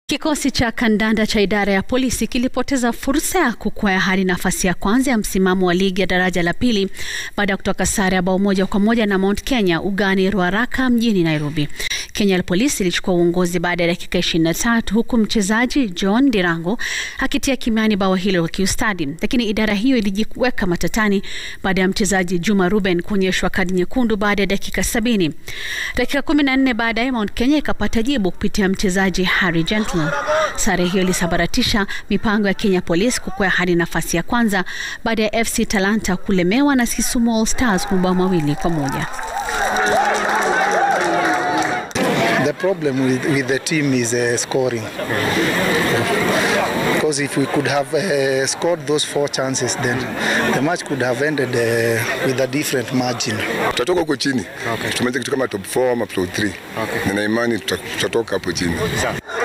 Kikosi cha kandanda cha idara ya polisi kilipoteza fursa ya kukwea hadi nafasi ya kwanza ya msimamo wa ligi ya daraja la pili baada ya kutoka sare ya bao moja kwa moja na Mount Kenya ugani Ruaraka mjini Nairobi. Kenya Police ilichukua uongozi baada ya dakika 23 huku mchezaji John Dirango akitia kimiani bao hilo kwa kiustadi, lakini idara hiyo ilijiweka matatani baada ya mchezaji Juma Ruben kuonyeshwa kadi nyekundu baada ya dakika sabini. Dakika 14 baadaye Mount Kenya ikapata jibu kupitia mchezaji Harry Gentle. Sare hiyo ilisabaratisha mipango ya Kenya Police kukwea hadi nafasi ya kwanza baada ya FC Talanta kulemewa na Kisumu All Stars kwa mabao mawili kwa moja. The problem with, with the team is uh, scoring. Because if we could have uh, scored those four chances, then the match could have ended uh, with a different margin. Tutatoka huko chini. Okay. Tumalize kitu kama top 4 ama top 3. Okay. Nina imani tuta- tutatoka hapo chini. Sawa.